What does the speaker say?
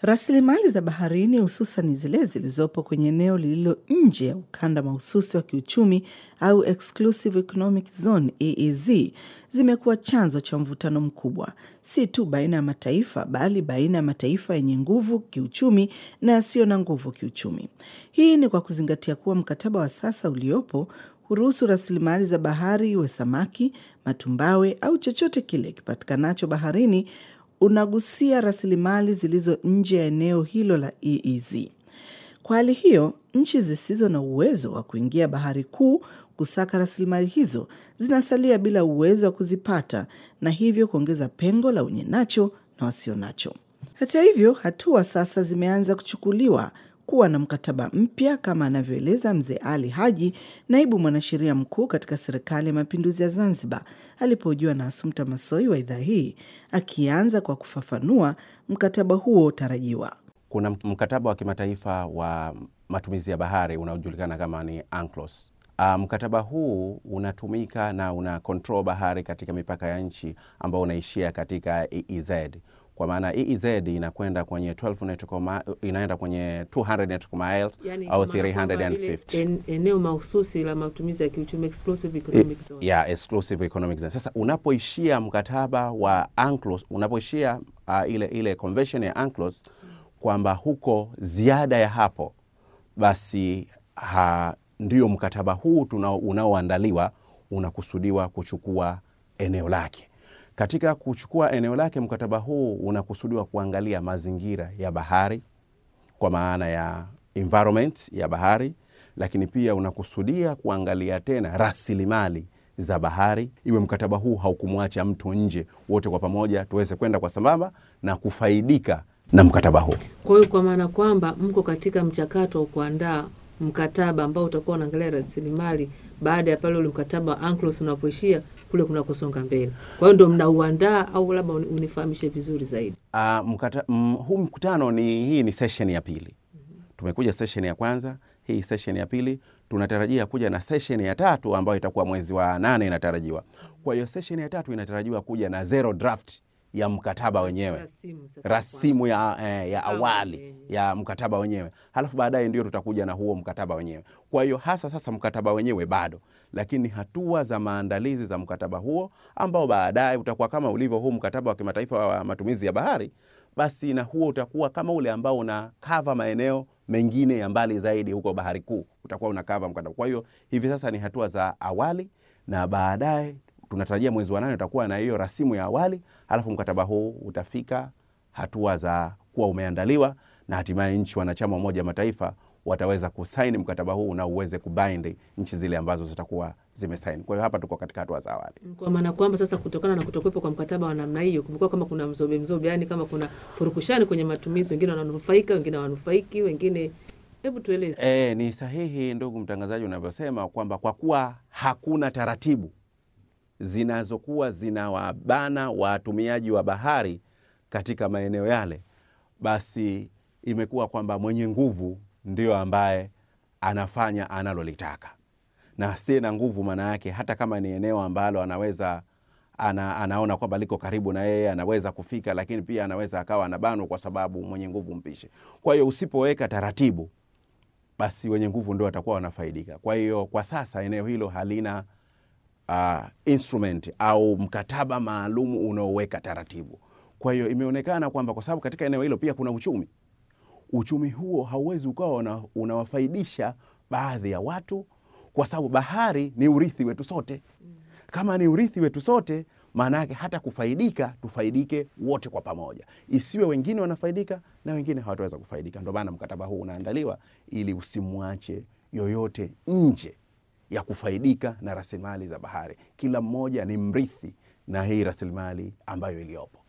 Rasilimali za baharini hususan zile zilizopo kwenye eneo lililo nje ya ukanda mahususi wa kiuchumi au Exclusive Economic Zone EEZ zimekuwa chanzo cha mvutano mkubwa, si tu baina ya mataifa bali baina ya mataifa yenye nguvu kiuchumi na yasiyo na nguvu kiuchumi. Hii ni kwa kuzingatia kuwa mkataba wa sasa uliopo huruhusu rasilimali za bahari, iwe samaki, matumbawe au chochote kile kipatikanacho baharini unagusia rasilimali zilizo nje ya eneo hilo la EEZ. Kwa hali hiyo, nchi zisizo na uwezo wa kuingia bahari kuu kusaka rasilimali hizo zinasalia bila uwezo wa kuzipata na hivyo kuongeza pengo la wenye nacho na wasio nacho. Hata hivyo, hatua sasa zimeanza kuchukuliwa kuwa na mkataba mpya kama anavyoeleza Mzee Ali Haji, naibu mwanasheria mkuu katika Serikali ya Mapinduzi ya Zanzibar, alipohojiwa na Asumta Masoi wa idhaa hii, akianza kwa kufafanua mkataba huo tarajiwa. Kuna mkataba wa kimataifa wa matumizi ya bahari unaojulikana kama ni UNCLOS. Uh, mkataba huu unatumika na una control bahari katika mipaka ya nchi ambao unaishia katika EEZ kwa maana EEZ inakwenda kwenye 12 nautical mi- inaenda kwenye 200 nautical miles Yani, au kwa maana kwamba lile 350 en- eneo mahususi la matumizi ya kiuchumi exclusive economic zone. ya exclusive economic zone. Sasa unapoishia mkataba wa UNCLOS, unapoishia uh, ile ile convention ya UNCLOS kwamba huko ziada ya hapo basi ha, ndio mkataba huu tunao- unaoandaliwa unakusudiwa kuchukua eneo lake. Katika kuchukua eneo lake, mkataba huu unakusudiwa kuangalia mazingira ya bahari kwa maana ya environment ya bahari, lakini pia unakusudia kuangalia tena rasilimali za bahari. Iwe mkataba huu haukumwacha mtu nje, wote kwa pamoja tuweze kwenda kwa sambamba na kufaidika na mkataba huu. Kwa hiyo kwa maana kwamba mko katika mchakato wa kuandaa mkataba ambao utakuwa unaangalia rasilimali baada ya pale ule mkataba wa UNCLOS unapoishia kule kunakosonga mbele. Kwa hiyo ndo mnauandaa au labda uni- unifahamishe vizuri zaidi. Uh, mkata, mm, huu mkutano ni hii ni session ya pili. Tumekuja session ya kwanza, hii session ya pili tunatarajia kuja na session ya tatu ambayo itakuwa mwezi wa nane inatarajiwa. Kwa hiyo session ya tatu inatarajiwa kuja na zero draft ya mkataba wenyewe Rasimu sasa rasimu ya, eh, ya Awali, awali eh. ya mkataba wenyewe, halafu baadaye ndio tutakuja na huo mkataba wenyewe. Kwa hiyo hasa sasa mkataba wenyewe bado, lakini hatua za maandalizi za mkataba huo ambao baadaye utakuwa kama ulivyo huu mkataba wa kimataifa wa matumizi ya bahari, basi na huo utakuwa kama ule ambao una kava maeneo mengine ya mbali zaidi huko bahari kuu, utakuwa una kava mkataba. Kwa hiyo hivi sasa ni hatua za awali na baadaye tunatarajia mwezi wa nane utakuwa na hiyo rasimu ya awali, halafu mkataba huu utafika hatua za kuwa umeandaliwa na hatimaye nchi wanachama wa Umoja wa Mataifa wataweza kusaini mkataba huu na uweze kubind nchi zile ambazo zitakuwa zimesaini. Kwa hiyo hapa tuko katika hatua za awali. kwa maana kwamba sasa kutokana na kutokuwepo kwa mkataba wa namna hiyo, kumekuwa kama kuna mzobe mzobe, yani kama kuna purukushani kwenye matumizi, wengine wananufaika, wengine hawanufaiki, wengine. Hebu tueleze. E, ni sahihi ndugu mtangazaji unavyosema kwamba kwa kuwa hakuna taratibu zinazokuwa zinawabana watumiaji wa bahari katika maeneo yale, basi imekuwa kwamba mwenye nguvu ndio ambaye anafanya analolitaka, na asiye na nguvu, maana yake hata kama ni eneo ambalo anaweza ana, anaona kwamba liko karibu na yeye anaweza kufika, lakini pia anaweza akawa anabanwa kwa sababu mwenye nguvu mpishe. Kwa hiyo usipoweka taratibu basi wenye nguvu ndio watakuwa wanafaidika. Kwa hiyo kwa sasa eneo hilo halina uh, instrument au mkataba maalum unaoweka taratibu. Kwa hiyo imeonekana kwamba kwa sababu katika eneo hilo pia kuna uchumi, uchumi huo hauwezi ukawa una, unawafaidisha baadhi ya watu, kwa sababu bahari ni urithi wetu sote. Kama ni urithi wetu sote, maana yake hata kufaidika, tufaidike wote kwa pamoja, isiwe wengine wanafaidika na wengine hawataweza kufaidika. Ndio maana mkataba huu unaandaliwa ili usimwache yoyote nje ya kufaidika na rasilimali za bahari. Kila mmoja ni mrithi na hii rasilimali ambayo iliyopo.